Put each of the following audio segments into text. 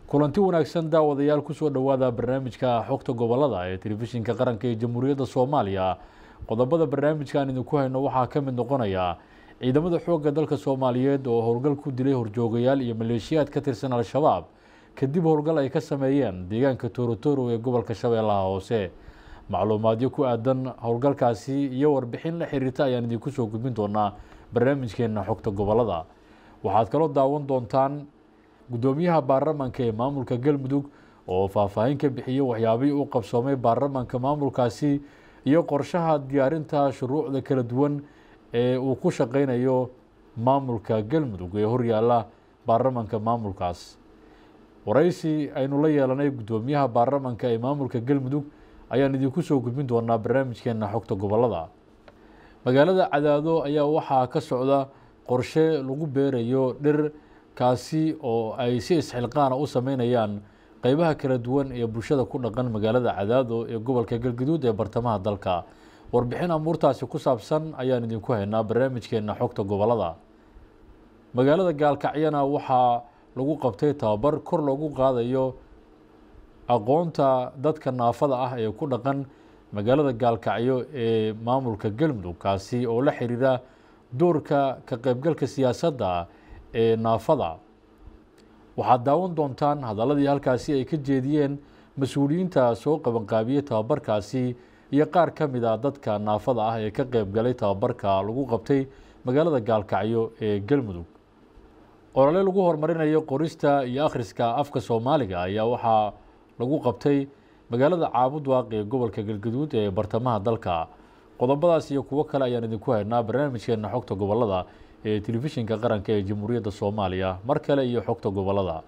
kulanti wanaagsan daawadayaal kusoo dhowaada barnaamijka xogta gobolada ee telefishinka qaranka ee jamhuuriyadda soomaaliya qodobada barnaamijkan idinku hayno waxaa ka mid noqonaya ciidamada xoogga dalka soomaaliyeed oo howlgal ku dilay horjoogayaal iyo maleeshiyaad ka tirsan al-shabaab kadib howlgal ay ka sameeyeen deegaanka torotoro ee gobolka shabeellaha hoose macluumaadyo ku aadan howlgalkaasi iyo warbixin la xiriirta ayaan idinku soo gudbin doonaa barnaamijkeena xogta gobolada waxaad kaloo daawan doontaan guddoomiyaha baarlamaanka ee maamulka galmudug oo faahfaahin ka bixiyey waxyaabihii u qabsoomay baarlamaanka maamulkaasi iyo qorshaha diyaarinta shuruucda kala duwan ee uu ku shaqeynayo maamulka galmudug ee horyaala baarlamaanka maamulkaas waraysi aynu la yeelanay guddoomiyaha baarlamaanka ee maamulka galmudug ayaan idinku soo gudbin doonaa barnaamijkeena xogta gobolada magaalada cadaado ayaa waxaa ka socda qorshe lagu beerayo dhir kaasi oo ay si isxilqaana u sameynayaan qeybaha kala duwan ee bulshada ku dhaqan magaalada cadaado ee gobolka galgaduud ee bartamaha dalka warbixin amuurtaasi ku saabsan ayaan idinku haynaa barnaamijkeena xogta gobolada magaalada gaalkacyana waxaa lagu qabtay tababar kor loogu qaadayo aqoonta dadka naafada ah ee ku dhaqan magaalada gaalkacyo ee maamulka galmudug kaasi oo la xiriira doorka ka qaybgalka siyaasadda ee naafada waxaad daawan doontaan hadaladii halkaasi ay ka jeediyeen mas-uuliyiinta soo qabanqaabiyey tababarkaasi iyo qaar ka mid a dadka naafada ah ee ka qeybgalay tababarka lagu qabtay magaalada gaalkacyo ee galmudug olole lagu horumarinayo qorista iyo akhriska afka soomaaliga ayaa waxaa lagu qabtay magaalada caabud waaq ee gobolka galgaduud ee bartamaha dalka qodobadaas iyo kuwo kale ayaan idinku haynaa barnaamijkeena xogta gobolada ee telefishinka qaranka ee jamhuuriyadda soomaaliya mar kale iyo xogta gobolada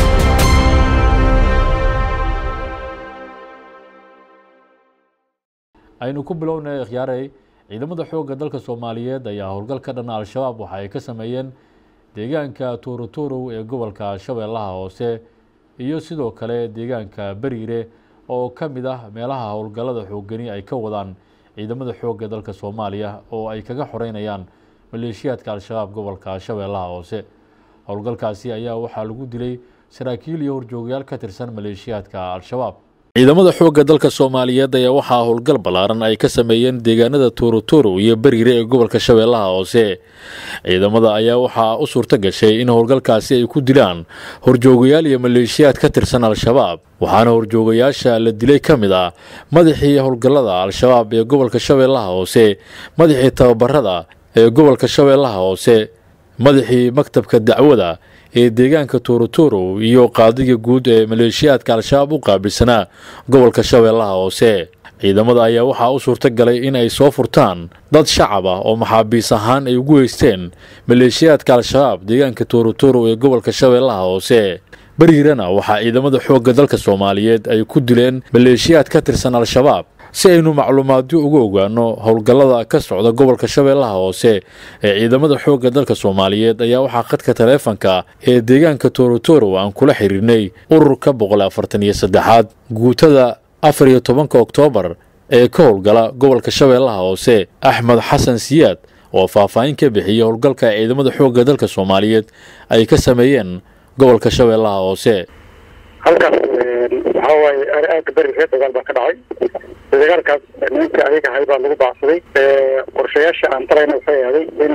aynu ku bilownay khiyaarey ciidamada xoogga dalka soomaaliyeed ayaa howlgal ka dhana al-shabaab waxa ay ka sameeyeen deegaanka torotorow ee gobolka shabeellaha hoose iyo sidoo kale deegaanka beriire oo ka mid ah meelaha howlgallada xoogani ay ka wadaan ciidamada xoogga dalka soomaaliya oo ay kaga xoreynayaan maleeshiyaadka al-shabaab gobolka shabeellaha hoose howlgalkaasi ayaa waxaa lagu dilay saraakiil iyo horjoogayaal ka tirsan maleeshiyaadka al-shabaab ciidamada xoogga dalka soomaaliyeed ayaa waxaa howlgal ballaaran ay ka sameeyeen deegaanada torotoro iyo beriire ee gobolka shabeellaha hoose ciidamada ayaa waxaa u suurto gashay in howlgalkaasi ay ku dilaan horjoogayaal iyo maleeshiyaad ka tirsan al-shabaab waxaana horjoogayaasha la dilay ka mid ah madaxii howlgallada al-shabaab ee gobolka shabeellaha hoose madaxii tababarada ee gobolka shabeellaha hoose madaxii maktabka dacwada ee deegaanka torotoro iyo qaadiga guud ee maleeshiyaadka al-shabaab u qaabilsanaa gobolka shabeellaha hoose ciidamada ayaa waxaa u suurto galay in ay soo furtaan dad shacab ah oo maxaabiis ahaan ay ugu heysteen maleeshiyaadka al-shabaab deegaanka torotoro ee gobolka shabeellaha hoose beriirana waxaa ciidamada xoogga dalka soomaaliyeed ay ku dileen maleeshiyaad ka tirsan al-shabaab si aynu macluumaadyo uga ogaano howlgallada ka socda gobolka shabeellaha hoose ee ciidamada xoogga dalka soomaaliyeed ayaa waxaa khadka taleefanka ee deegaanka torotoro aan kula xiriirnay ururka boqol afartan iyo saddexaad guutada afar iyo tobanka oktoobar ee ka howlgala gobolka shabeellaha hoose axmed xasan siyaad oo faahfaahin ka bixiyey howlgalka ciidamada xoogga dalka soomaaliyeed ay ka sameeyeen gobolka shabeellaha hoose halkaas waxaa waaye aagga berireer dagaal baa ka dhacay dagaalkaas nimanka ayaga ahay baa lagu baacsaday qorshayaasha aan talayna waxay ahday in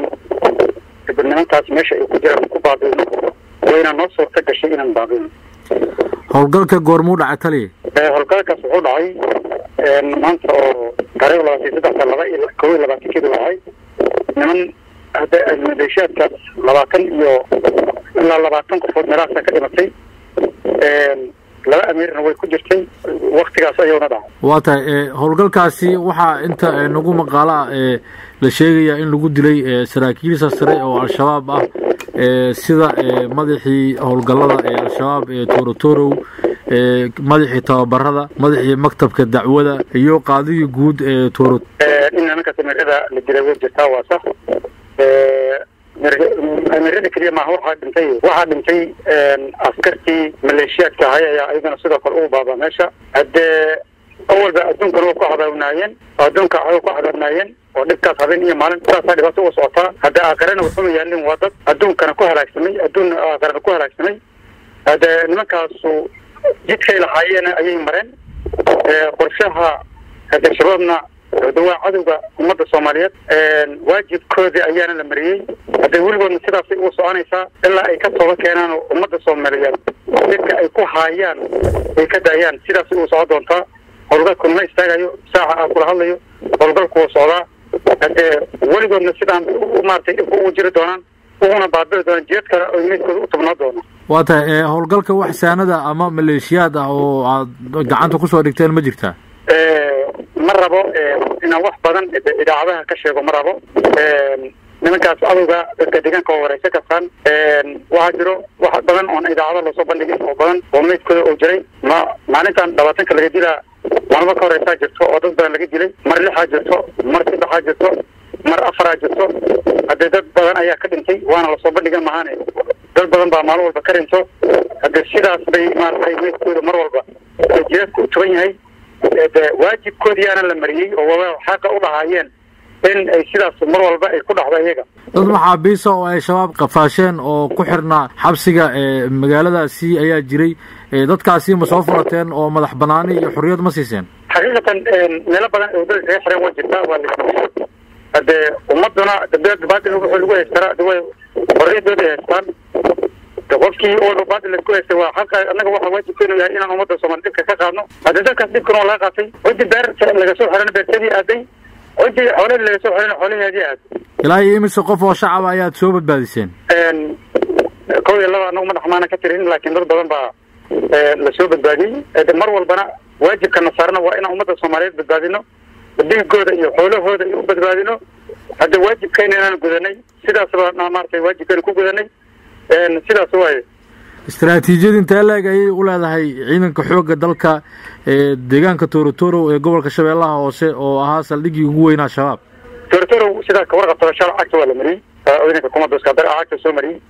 nimankaas meesha ay ku jiraan ku baabino wayna noo suurta gashay inaan baabino howlgalka goormuu dhaca tali howlgalkaas wuxuu dhacay maanta oo taariikh labaatan saddexda laba iyo kow iyo labaatankeedu dhacay niman hadda maleeshiyaadka labaatan iyo ilaa labaatan qofood meelahaasa ka dhimatay laba amiirna way ku jirtay waktigaas ayuuna dhacay waa tahay howlgalkaasi waxaa inta nagu maqaala ah la sheegaya in lagu dilay saraakiilsa sare oo al-shabaab ah sida madaxii howlgallada ee al-shabaab ee torotorow madaxii tababarada madaxii maktabka dacwada iyo qaadigii guud ee toro in nimankaas amiirada la dilay way jirtaa waa sax amiirada keliya maaha waxaa dhintay waxaa dhintay askartii maleeshiyaadka ahay ayaa ayagana sidoo kale ugu baabaa meesha haddee awalba adduunkana waa ku cadaabnaayeen adduunka way ku cadaabnaayeen oo dhibkaas habeen iyo maalin saasaa dhibaato uga socotaa hadda aakarena waxuma yaalin waa dad adduunkana ku halaagsamay adduun aakarana ku halaagsamay hade nimankaasu jidkay lahaayeen ayay mareen qorshaha hade shabaabna de waa cadowga ummadda soomaaliyeed waajibkoodii ayaana la mariyey hadee weligoodna sidaasay ugu soconaysaa ilaa ay ka tooba keenaan oo ummadda soomaaliyeed dadka ay ku haayaan ay ka daayaan sidaasay ugu socon doontaa howlgalku ma istaagayo saaca aan kula hadlayo howlgalku wuu socdaa hadee weligoodna sidaan maratay dhibka ugu jiri doonaan uguna baabiri doonaan jiyad kale oy meydkooda u tubnaa doonaan waa tahay howlgalka wax saanada ama maleeshiyaad ah oo aad gacanta kusoo dhigteen ma jirtaa ma rabo inaan wax badan idaacadaha ka sheego ma rabo nimankaas cadowga dadka deegaanka oo wareysa kastaan waxaa jiro wax badan oon idaacada loosoo bandhigin oo badan oo meydkooda uu jiray ma maalintan labaatanka laga dilaa maalmo ka horeysaa jirto oo dad badan laga dilay mar lixaa jirto mar saddexaa jirto mar afaraa jirto haddee dad badan ayaa ka dhintay waana lasoo bandhigan mahaane dad badan baa maalin walba ka dhinto haddee sidaas bay maaragtay meydkooda mar walba jihaadka u tuban yahay de waajibkoodiyaana la mariyey oo waa xaqa u lahaayeen in ay sidaas mar walba ay ku dhacdo iyaga dad maxaabiisa oo ay shabaab qafaasheen oo ku xirnaa xabsiga magaaladaasi ayaa jiray dadkaasi ma soo furateen oo madax banaani iyo xorriyad ma siiseen xaqiiqatan meelo badan oo dad kaga xiran waa jirtaa waa la hadee ummaduna baadil wuxuu lagu haystaraa de way xorriyadooda ay haystaan de qofkii oo baadil laisku haystay waa xaqa annaga waxa waajibkeenu yahay inaan ummadda soomaali dhibka ka qaadno haddii dadkaas dhibkan waa laga qaatay cidii beer laga soo xiran beertadii aaday cidii xoolahii laga soo xiran xoolaheedii aaday ilaa iyo imise qof oo shacaba ayaad soo badbaadiseen kow iyo laba anagu madax maana ka tirin laakiin dad badan baa lasoo badbaadiyey mar walbana waajibkana saarna waa inaan ummadda soomaaliyeed badbaadino dhiigooda iyo xoolahooda iyo u badbaadino hadda waajibkeena inaan gudanay sidaas baa maratay waajibkeena ku gudanay sidaas waaye istaraatiijiyad intee leeg ayay u leedahay ciidanka xoogga dalka deegaanka torotoro ee gobolka shabeellaha hoose oo ahaa saldhiggii ugu weynaa shabaab torotoro sidaa ka warqabtaba shala cagta waa la mariyey ciidanka kumadooskadar cagta soo mariyey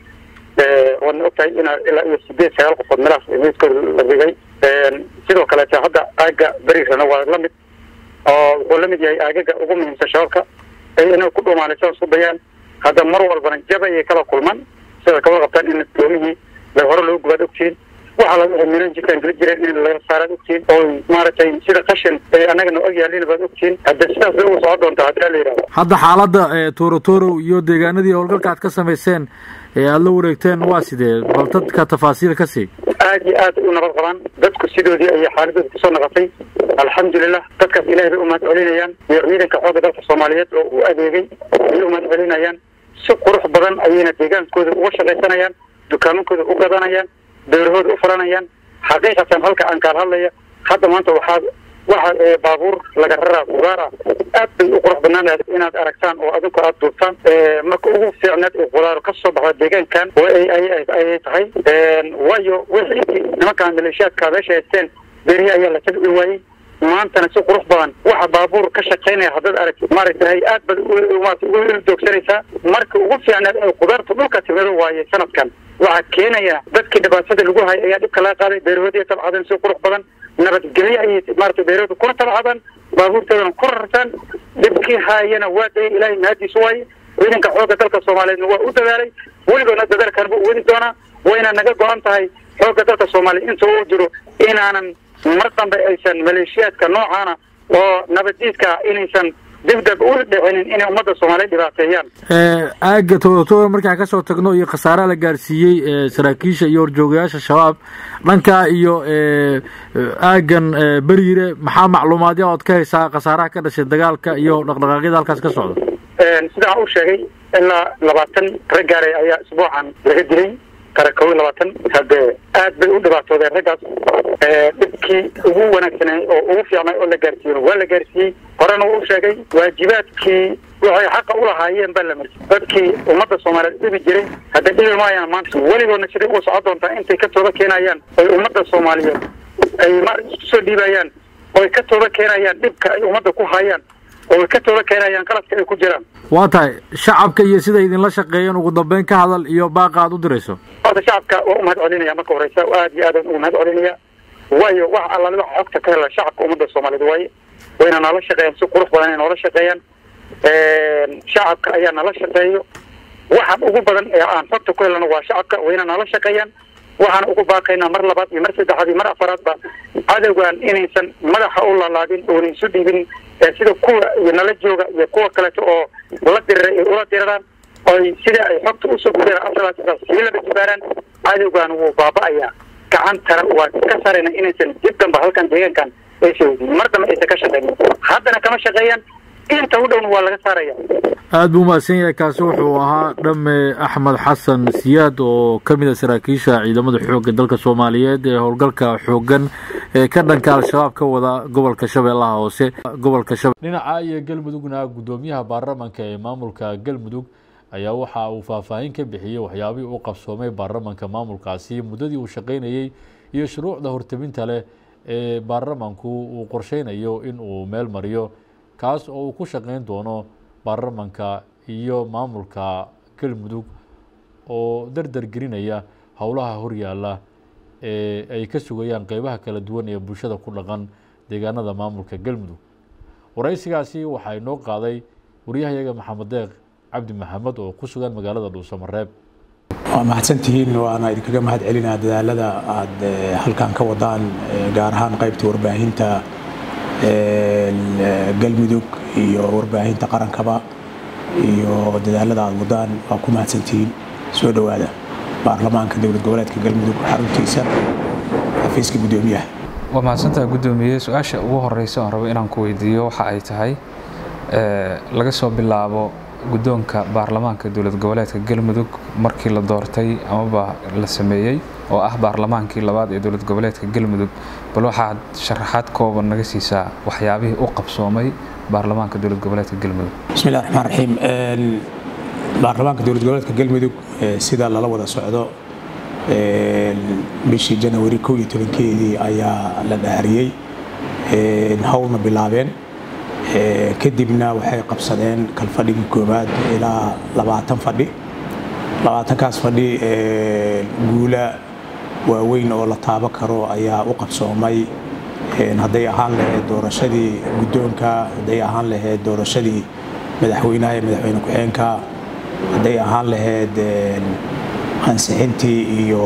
waadna og tahay ina ilaa iyo sideed sagaal qofood meelahaas meydkooda la dhigay sidoo kaleete hadda aaga beriirana waa la mid oo wuxuu la mid yahay aagaga ugu muhiimsan shabaabka ay inay ku dhuumaalaysan isku dayaan hadda mar walbana jaba ayay kala kulman sida kawada qabtaan in doomihii la hore loogu gubaad ogtihiin waxa laga wixii milan jirkaan geli jireen in laga saaraad ogtihiin oo maaragtay sida qashin ee annagana og yaalina baad ogtihiin hadda sidaas bay ugu socon doontaa haddii la yidhahdo hadda xaaladda torotoro iyo deegaanadii howlgalka aad ka samayseen ee aada la wareegteen waa sidee bal dadka tafaasiil ka sii aad iyo aad u nabad qabaan dadku sidoodii ayay xaaladooda kusoo naqatay alxamdulilah dadkaas ilahay bay u mahad celinayaan iyo ciidanka xoogga dalka soomaaliyeed oo u adeegay ayay u mahad celinayaan si qurux badan ayayna deegaankooda uga shaqaysanayaan dukaamankooda u gadanayaan beerahooda u furanayaan xaqiiqatan halka aan kaal hadlaya hadda maanta waxaa waxa baabuur laga raraa qudaar ah aad bay u qurux banaan inaad aragtaan oo adinku aada duubtaan marka ugu fiicnaad ee qudaaro ka soo baxda deegaankan ayay tahay waayo wixii nimankaan maleeshiyaadka meesha haysteen beerihi ayaa la tagi waayey maantana si qurux badan waxa baabuur ka shaqaynaya haddaad aragti maaragtay aad baad ugu doogsanaysaa marka ugu fiicnaad ee qudaarta dhulka timado waaye sanadkan waxaa keenaya dadkii dhibaatada lagu hayay ayaa dhibka laga qaaday beerahoodii tabcadeen si qurux badan nabadgelyo ayay maarata beerahooda kuna tabcadaan baabuurtoodana ku rartaan dhibkii haayana waa dayay ilaahay mahadiisu waaye ciidanka xoogga dalka soomaaliyeedna waa u dadaalay weligoodna dadaalkan buu wadi doonaa wayna naga go-an tahay xoogga dalka soomaaliya inta uu jiro inaanan mar dambe aysan maleeshiyaadka noocaana oo nabaddiidka inaysan dibdab u dhicinin inay ummadda soomaaliya dhibaateeyaan aaga torotoro markaan kasoo tagno iyo khasaaraha la gaarsiiyey saraakiisha iyo horjoogayaasha shabaab dhanka iyo aagan beriire maxaa macluumaadya ood ka haysaa khasaaraha ka dhashay dagaalka iyo dhaqdhaqaaqyada halkaas ka socda sidaan u sheegay ilaa labaatan raggaare ayaa isbuucan laga dilay kara kow iyo labaatan haddee aad bay u dhibaatoodeen raggaas dhibkii ugu wanaagsanay oo ugu fiicnay oo la gaarsiiyen waa la gaarsiiyey horena u sheegay waajibaadkii waxay xaqa u lahaayeen baa la mariyey dadkii ummadda soomaaliyeed dhibi jiray hadda dhibi maayaan maanta weligoodna siday ugu socon doontaa intay ka tooba keenayaan oy ummadda soomaaliyeed ay ma isku soo dhiibayaan oy ka tooba keenayaan dhibka ay ummadda ku hayaan oo ka tooba keenayaan qaladka ay ku jiraan waa tahay shacabka iyo siday idinla shaqeeyeen ugu dambeyn ka hadal iyo baaqa aad u dirayso horta shacabka waa u mahad celinaya marka horeysa aad iyo aadaan ugu mahad celinaya waayo wax allaale waxa xogta ka hela shacabka ummadda soomaaliyeed waaye wayna nala shaqeeyaan si qurux badan ay noola shaqeeyaan shacabka ayaa nala shaqeeyo waxaan ugu badan ee aan xogta ku helana waa shacabka wayna nala shaqeeyaan waxaan ugu baaqaynaa mar labaad iyo mar saddexaad iyo mar afaraadba cadowgan inaysan madaxa u lalaadin oona isu dhibin sida kuwa nala jooga iyo kuwa kaleeto oo la diriray ay ula diriraan oy sida ay xogta usoo gudeen afralaataas sii laba jibaaraan cadowgan wuu baaba'ayaa gacantana waa ka sarayna inaysan dib damba halkan deegaankan aysa weydiin mar dambe aysan ka shaqeynin haddana kama shaqeeyaan inta u dhowna waa laga saaraya aada buu mahadsan yahay kaasi wuxuu ahaa dhamme axmed xasan siyaad oo ka mid a saraakiisha ciidamada xoogga dalka soomaaliyeed ee howlgalka xooggan ee ka dhanka al-shabaab ka wada gobolka shabeellaha hoose gobolka shabe dhinaca iyo galmudugna guddoomiyaha baarlamanka ee maamulka galmudug ayaa waxa uu faahfaahin ka bixiyey waxyaabihii u qabsoomay baarlamanka maamulkaasi muddadii uu shaqaynayey iyo shuruucda horteminta leh ee baarlamanku uu qorsheynayo in uu meel mariyo kaas oo uu ku shaqeyn doono baarlamanka iyo maamulka galmudug oo dardar gelinaya howlaha horyaala ee ay ka sugayaan qeybaha kala duwan ee bulshada ku dhaqan deegaanada maamulka galmudug waraysigaasi waxaa inoo qaaday waryahayaga maxamed deeq cabdi maxamed oo ku sugan magaalada dhuusamareeb waa mahadsantihiin waana idinkaga mahad celinaa dadaalada aada halkan ka wadaan gaar ahaan qaybta warbaahinta galmudug iyo warbaahinta qarankaba iyo dadaalada aada wadaan waa ku mahadsantihiin soo dhowaada baarlamaanka dowlad goboleedka galmudug xaruntiisa xafiiska guddoomiyaha waa mahadsantaha guddoomiye su-aasha ugu horeysa oon rabo inaan ku weydiiyo waxa ay tahay laga soo bilaabo guddoonka baarlamaanka dowlad goboleedka galmudug markii la doortay amaba la sameeyey oo ah baarlamaankii labaad ee dowlad goboleedka galmudug bal waxaad sharaxaad kooban naga siisaa waxyaabihii u qabsoomay baarlamaanka dowlad goboleedka galmudug bismillahi raxmaan raxiim baarlamaanka dowlad goboleedka galmudug sida lala wada socdo bishii janawari kow iyo tobankeedii ayaa la dhaariyey howlna bilaabeen kadibna waxay qabsadeen kalfadhigii koowaad ilaa labaatan fadhi labaatankaas fadhi guula waaweyn oo la taabo karo ayaa u qabsoomay hadday ahaan lahayd doorashadii guddoonka hadday ahaan lahayd doorashadii madaxweynaha iyo madaxweyne ku-xeenka hadday ahaan lahayd ansixintii iyo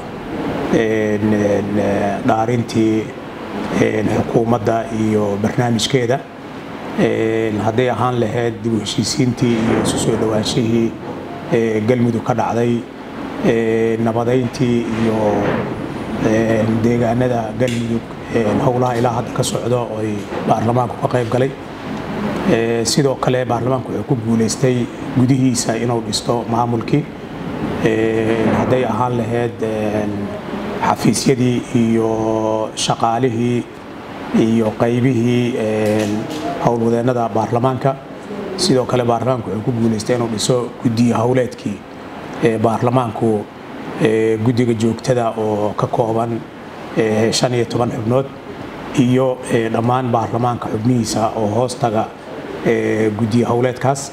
dhaarintii xukuumadda iyo barnaamijkeeda hadday ahaan lahayd dib u heshiisiintii iyo isu soo dhowaanshihii galmudug ka dhacday nabadayntii iyo deegaanada galmudug howlaha ilaa hadda ka socdo oy baarlamaanku ka qayb galay sidoo kale baarlamaanku wuxuu ku guulaystay gudihiisa inuu dhisto maamulkii hadday ahaan lahayd xafiisyadii iyo shaqaalihii iyo qaybihii howlwadeennada baarlamaanka sidoo kale baarlamaanku wuxuu ku guulaystay inuu dhiso guddiyo howleedkii baarlamaanku guddiga joogtada oo ka kooban shan iyo toban xubnood iyo dhammaan baarlamaanka xubnihiisa oo hoostaga guddiyo howleedkaas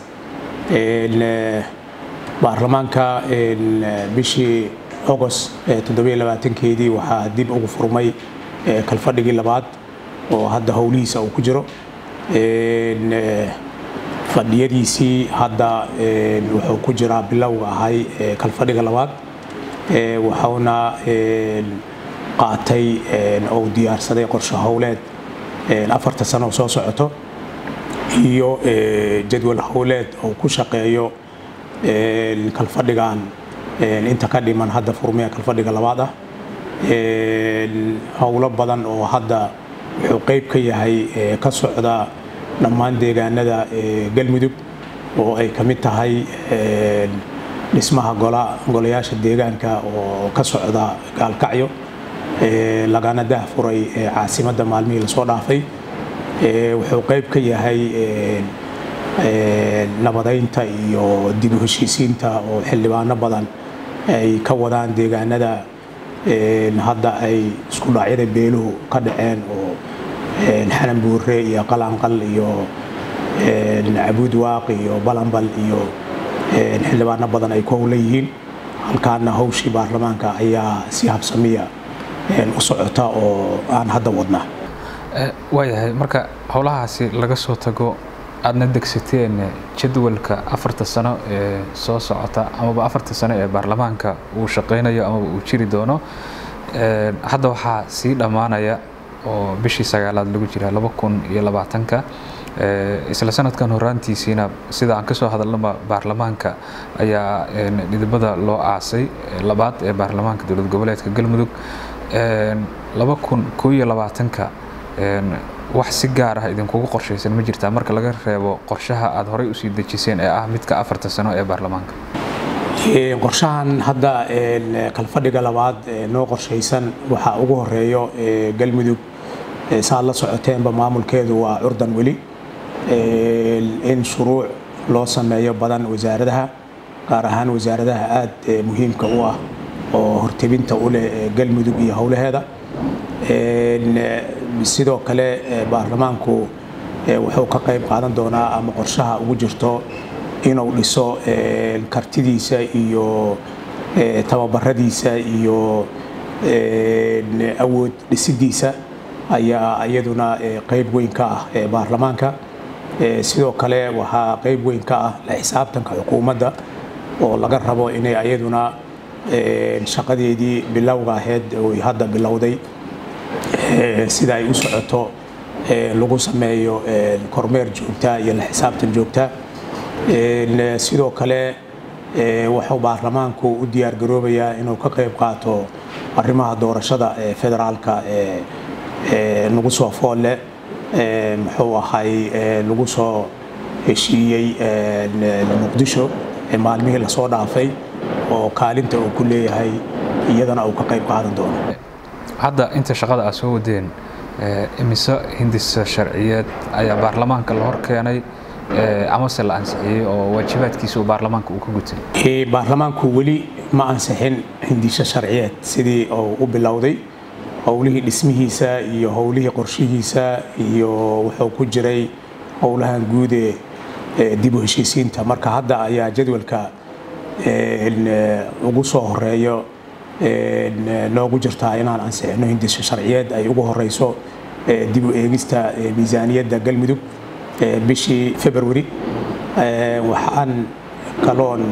baarlamaanka bishii agost keedii waxaa dib ugu furmay kalfadhigii labaad oo hadda howlihiisa uu ku jiro fadhiyadiisii hadda wuxuu ku jiraa bilowga ahay kalfadhiga labaad wuxuuna qaatay ou diyaarsaday qorshe howleed afarta sano oo soo socoto iyo jadwal howleed oo ku shaqeeyo kalfadhigan inta ka dhiman hadda furmaya kalfadhiga labaad ah howlo badan oo hadda wuxuu qeyb ka yahay ka socda dhammaan deegaanada galmudug oo ay ka mid tahay dhismaha golayaasha deegaanka oo ka socda gaalkacyo lagana dahfuray caasimadda maalmihii lasoo dhaafay wuxuu qeyb ka yahay nabadaynta iyo dib u heshiisiinta oo xildhibaano badan ay ka wadaan deegaanada hadda ay isku dhacyada beeluhu ka dhaceen oo xanan buure iyo qalanqal iyo cabuud waaq iyo balanbal iyo xildhibaano badan ay ku howlan yihiin halkaana hawshii baarlamaanka ayaa si habsamiya u socota oo aan hadda wadnaa waayahay marka howlahaasi laga soo tago aadna degsateen jadwalka afarta sano ee soo socota amaba afarta sano ee baarlamaanka uu shaqaynayo amaba uu jiri doono hadda waxaa sii dhammaanaya oo bishii sagaalaad lagu jira laba kun iyo labaatanka isla sanadkan horaantiisiina sida aan kasoo hadalnaba baarlamaanka ayaa dhidibada loo aasay labaad ee baarlamaanka dowlad goboleedka galmudug laba kun koo iyo labaatanka wax si gaar ah idinkugu qorshaysan ma jirtaa marka laga reebo qorshaha aad horey usii dejiseen ee ah midka afarta sano ee baarlamaanka qorshahan hadda kalfadhiga labaad noo qorshaysan waxaa ugu horeeyo galmudug saad la socoteenba maamulkeedu waa curdan weli in shuruuc loo sameeyo badan wasaaradaha gaar ahaan wasaaradaha aada muhiimka u ah oo hortebinta u leh galmudug iyo howlaheeda sidoo kale baarlamaanku wuxuu ka qayb qaadan doonaa ama qorshaha ugu jirto inuu dhiso kartidiisa iyo tababaradiisa iyo awood dhisidiisa ayaa iyaduna qayb weyn ka ah baarlamaanka sidoo kale waxaa qayb weyn ka ah la xisaabtanka xukuumadda oo laga rabo inay iyaduna shaqadeedii bilowga ahayd oy hadda bilowday sida ay u socoto lagu sameeyo kormeer joogta iyo la xisaabtan joogta sidoo kale wuxuu baarlamaanku u diyaar garoobayaa inuu ka qayb qaato arrimaha doorashada federaalka nagu soo foolle muxuu ahay lagu soo heshiiyey muqdisho maalmihii lasoo dhaafay oo kaalinta uu ku leeyahay iyadana uu ka qayb qaadan doono hadda inta shaqada aad soo wadeen imise hindisa sharciyeed ayaa baarlamaanka la hor keenay amase la ansixiyey oo waajibaadkiisa uu baarlamaanka uu ka gutay baarlamaanku weli ma ansixin hindisho sharciyeed sidii uu u bilowday howlihii dhismihiisa iyo howlihii qorshihiisa iyo wuxuu ku jiray howlahan guud ee dib u heshiisiinta marka hadda ayaa jadwalka ugu soo horeeyo noogu jirtaa inaan ansixino hindisho sharciyeed ay ugu horeyso dib u eegista miisaaniyadda galmudug bishii february waxaan kaloon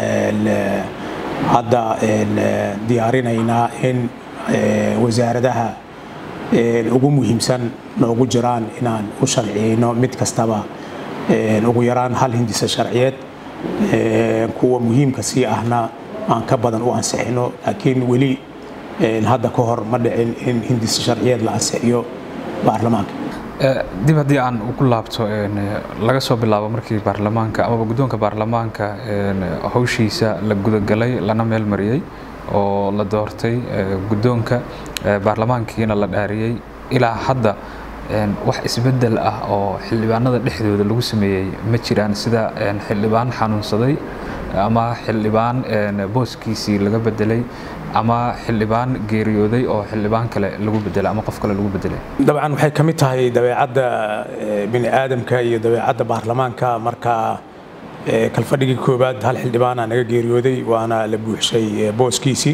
hadda diyaarinaynaa in wasaaradaha ugu muhiimsan noogu jiraan inaan u sharciyeyno mid kastaba ugu yaraan hal hindisa sharciyeed kuwa muhiimka sii ahna aan ka badan u ansixino laakiin weli hadda ka hor ma dhicin in hindisa sharciyeed la ansixiyo baarlamaanka dib haddii aan ugu laabto laga soo bilaabo markii baarlamaanka amaba guddoonka baarlamaanka howshiisa la gudagalay lana meel mariyey oo la doortay guddoonka baarlamaankiina la dhaariyey ilaa hadda wax isbedel ah oo xildhibaanada dhexdooda lagu sameeyey ma jiraan sida xildhibaan xanuunsaday ama xildhibaan booskiisii laga bedelay ama xildhibaan geeriyooday oo xildhibaan kale lagu bedelay ama qof kale lagu bedelay dabcan waxay ka mid tahay dabeecadda bini aadamka iyo dabeecadda baarlamaanka marka kalfadhigii koowaad hal xildhibaana naga geeriyooday waana la buuxshay booskiisii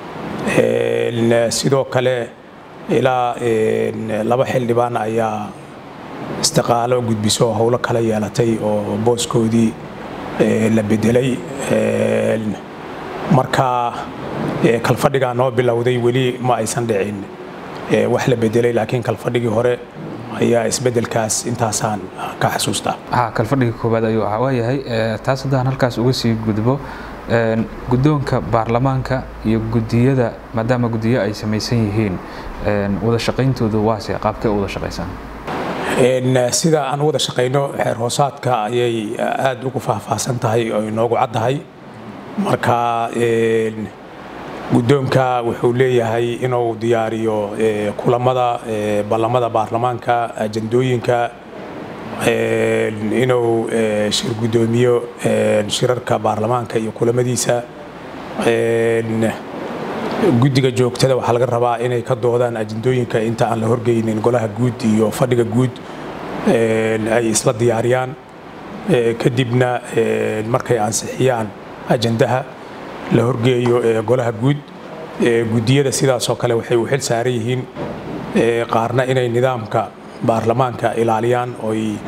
sidoo kale ilaa laba xildhibaan ayaa istiqaalo gudbiso howlo kala yeelatay oo booskoodii la bedelay marka kalfadhigaa noo bilowday weli ma aysan dhicin wax la bedelay laakiin kalfadhigii hore ayaa isbedelkaas intaasaan ka xasuustaa kalfadhigii koowaad ayuu ahaa waayahay taas haddaan halkaas uga sii gudbo guddoonka baarlamaanka iyo gudiyada maadaama gudiyo ay samaysan yihiin wada shaqayntoodu waase qaabkee u wada shaqaysaan sida aan wada shaqayno xeer hoosaadka ayay aada ugu faahfaahsan tahay oo inoogu caddahay marka guddoonka wuxuu leeyahay inuu diyaariyo kulamada ballamada baarlamaanka ajandooyinka inuu shir guddoomiyo shirarka baarlamaanka iyo kulamadiisa guddiga joogtada waxaa laga rabaa inay ka doodaan ajandooyinka inta aan la horgeynin golaha guud iyo fadhiga guud ay isla diyaariyaan kadibna markay ansixiyaan ajandaha la horgeeyo golaha guud guddiyada sidaasoo kale waxay u xil saaran yihiin qaarna inay nidaamka baarlamaanka ilaaliyaan oy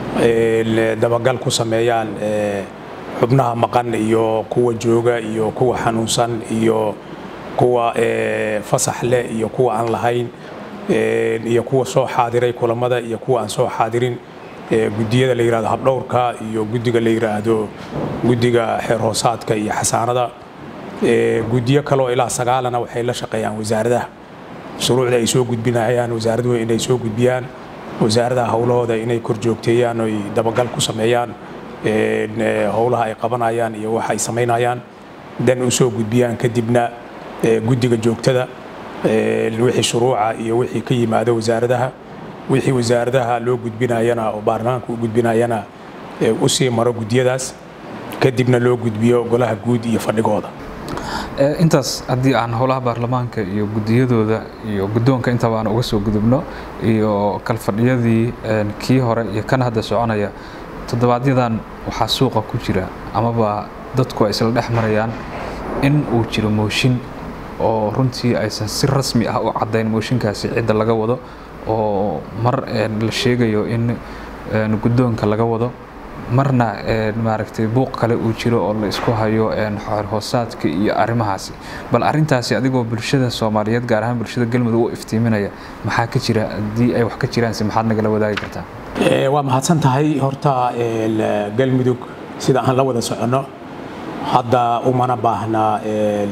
dabagal ku sameeyaan xubnaha maqan iyo kuwa jooga iyo kuwa xanuunsan iyo kuwa fasax leh iyo kuwa aan lahayn iyo kuwa soo xaadiray kulamada iyo kuwa aan soo xaadirin gudiyada la yidhahdo habdhowrka iyo guddiga la yidhaahdo guddiga xeer hoosaadka iyo xasaanada gudiyo kaloo ilaa sagaalana waxay la shaqeeyaan wasaaradaha shuruucda ay soo gudbinayaan wasaaraduhu inay soo gudbiyaan wasaaradaha howlahooda inay kor joogteeyaan oy dabagal ku sameeyaan howlaha ay qabanayaan iyo waxa ay samaynayaan dan u soo gudbiyaan kadibna guddiga joogtada wixii shuruuca iyo wixii ka yimaado wasaaradaha wixii wasaaradaha loo gudbinayana oo baarlamaanka u gudbinayana u sii maro gudiyadaas kadibna loo gudbiyo golaha guud iyo fadhigooda intaas haddii aan howlaha baarlamaanka iyo gudiyadooda iyo guddoonka intaba aan uga soo gudubno iyo kalfadhiyadii kii hore iyo kan hadda soconaya toddobaadyadaan waxaa suuqa ku jira amaba dadku ay isla dhex marayaan in uu jiro mooshin oo runtii aysan si rasmi ah u caddayn mooshinkaasi cidda laga wado oo mar la sheegayo in guddoonka laga wado marna maaragtay buuq kale uu jiro oo la isku hayo xeer hoosaadka iyo arrimahaasi bal arrintaasi adigoo bulshada soomaaliyeed gaar ahaan bulshada galmudug u iftiiminaya maxaa ka jira haddii ay wax ka jiraanse maxaad nagala wadaagi kartaa waa mahadsan tahay horta galmudug sida aan la wada soconno hadda umana baahna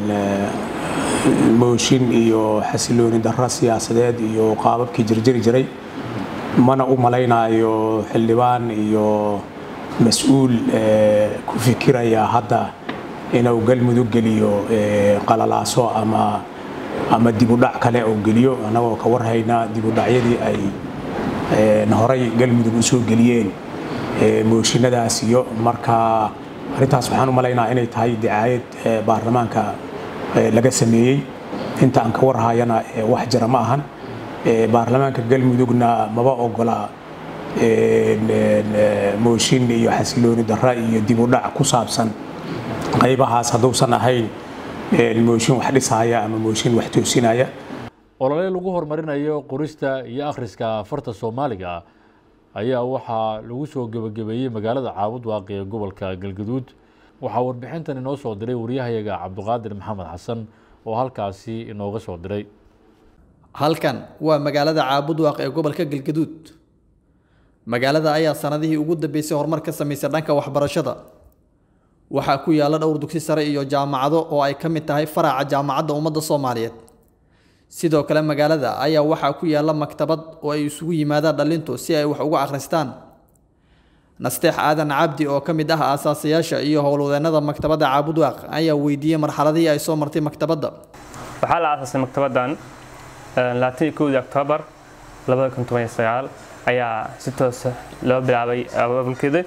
mooshin iyo xasilooni darro siyaasadeed iyo qaababkii jirjiri jiray mana u malaynayo xildhibaan iyo mas-uul ku fikiraya hadda inuu galmudug geliyo qalalaaso ama ama dibudhac kale oo geliyo annagoo ka warhayna dibudhacyadii ay horay galmudug u soo geliyeen mooshinadaas iyo marka arrintaas waxaan u malaynaa inay tahay dicaayad baarlamaanka laga sameeyey inta aan ka warhayana wax jira ma ahan baarlamaanka galmudugna maba ogola mooshin iyo xasilooni darra iyo dibudhac ku saabsan qaybahaas hadduusan ahayn mooshin wax dhisaya ama mooshin wax toosinaya olole lagu horumarinayo qorista iyo akhriska farta soomaaliga ayaa waxaa lagu soo gebagabeeyey magaalada caabud waaqi ee gobolka galgaduud waxaa warbixintan inoo soo diray waryahayaga cabduqaadir maxamed xasan oo halkaasi inooga soo diray halkan waa magaalada caabud waaq ee gobolka galgaduud magaalada ayaa sanadihii ugu dambeysay horumar ka samaysay dhanka waxbarashada waxaa ku yaalla dhowr dugsi sare iyo jaamacado oo ay ka mid tahay faraca jaamacadda ummadda soomaaliyeed sidoo kale magaalada ayaa waxaa ku yaalla maktabad oo ay isugu yimaadaan dhallintu si ay wax uga akhristaan nasteex aadan cabdi oo ka mid ah aasaasayaasha iyo howlwadeennada maktabadda caabudwaaq ayaa weydiiyey marxaladihii ay soo martay maktabadda waxaa la aasaasay maktabaddan labaatan iyo kowdii oktoobar labada kun toban iyo sagaal ayaa si toosa loo bilaabay abaabulkeeda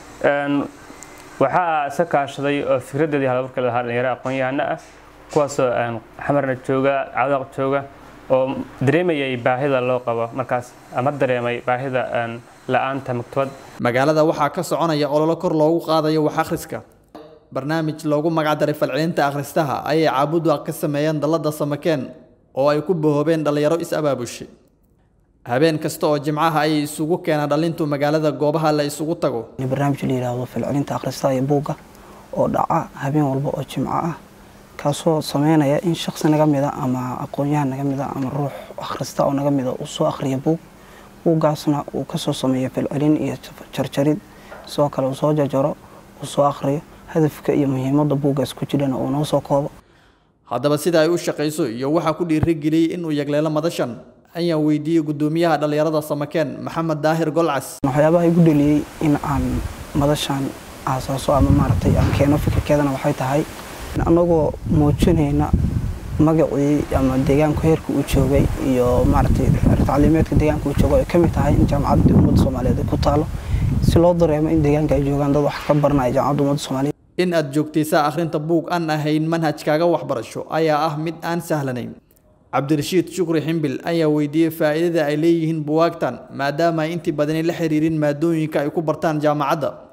waxaa isa kaashaday oo fikradeedii halaburka lahaa dhalinyaro aqoon-yahano ah kuwaasoo xamarna jooga cawdaaq jooga oo dareemayay baahida loo qabo markaas ama dareemay baahida la-aanta maktabad magaalada waxaa ka soconaya ololo kor loogu qaadayo wax akhriska barnaamij loogu magacdaray falcelinta akhristaha ayay caabudwaaq ka sameeyeen dallada samakeen oo ay ku bahoobeen dhallinyaro is-abaabushay habeen kasta oo jimcaha ayay isugu keenaan dhallintu magaalada goobaha la isugu tago barnaamij la yidhaahdo falcelinta akhristaha iyo buugga oo dhaca habeen walba oo jimco ah kaasoo sameynaya in shaksi naga mida ama aqoon-yahan naga mida ama ruux akhrista oo naga mida uu soo akhriya buug buuggaasna uu kasoo sameeyo falcelin iyo jarjarid sidoo kale uu soo jarjaro uu soo akhriyo hadafka iyo muhiimadda buuggaas ku jirana uu noo soo koobo haddaba sida ay u shaqayso iyo waxaa ku dhiirigeliyey inuu yagleelo madashan ayaan weydiiyey guddoomiyaha dhallinyarada samakeen maxamed daahir golcas waxyaabaha igu dheliyey in aan madashan aasaaso ama maaragtay aan keeno fikirkeedana waxay tahay anagoo muujinayna magacii ama deegaanku heerka uu joogay iyo maaragtay tacliimeedka deegaanka uu joogo ay ka mid tahay in jaamacadda ummadda soomaaliyeed ay ku taalo si loo dareemo in deegaanka ay joogaan dad wax ka baranaya jaamacadda ummadda soomaaliyeed in aad joogtaysaa akhrinta buug aan ahayn manhajkaaga waxbarasho ayaa ah mid aan sahlanayn cabdirashiid shukri ximbil ayaa weydiiyey faa'iidada ay leeyihiin buwaagtan maadaama ay intii badani la xiriirin maadooyinka ay ku bartaan jaamacadda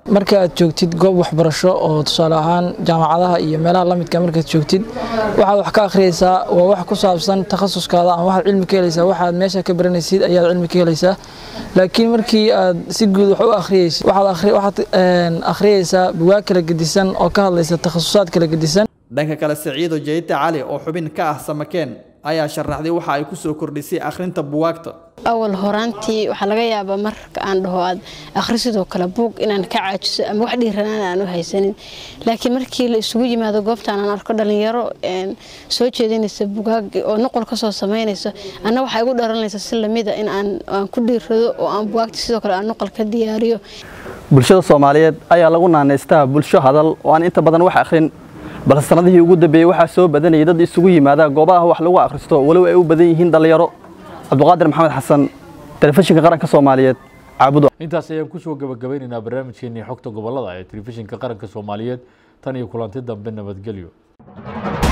marka aad joogtid goob waxbarasho oo tusaale ahaan jaamacadaha iyo meelaha lamidka markaad joogtid waxaad wax ka akhriyeysaa waa wax ku saabsan takhasuskaada ama waxaad cilmi ka helaysaa waxaad meesha ka baranaysid ayaad cilmi ka helaysaa laakiin markii aad si guud wax u akhriyeysid waxaad akhriyeysaa bugaag kala gedisan oo ka hadlaysa takhasusaad kala gedisan dhanka kale siciido jayte cali oo xubin ka ah samakeen ayaa sharaxday waxa ay ku soo kordhisay akhrinta buwaagta awal horaantii waxaa laga yaabaa marka aan dhaho aad akhri sidoo kale buug inaan ka caajiso ama wax dhiiranaan aan u haysanin laakiin markii la isugu yimaado goobtaan aan arko dhalinyaro soo jeedinaysa bugaag oo noqol ka soo samaynaysa anna waxaa igu dharanaysa si lamida in aan ku dhiirado oo aan bugaagta sidoo kale aan noqol ka diyaariyo bulshada soomaaliyeed ayaa lagu naanaystaa bulsho hadal oo aan inta badan wax akhrin balse sanadihii ugu dambeeyey waxaa soo badanayay dad isugu yimaada goobaha wax lagu akhristo walow ay u badan yihiin dhallinyaro cabduqaadir maxamed xasan telefishinka qaranka soomaaliyeed caabudo intaas ayaan kusoo gabagabaynaynaa barnaamijkeenii xogta gobolada ee telefishinka qaranka soomaaliyeed tan iyo kulanti dambe nabadgelyo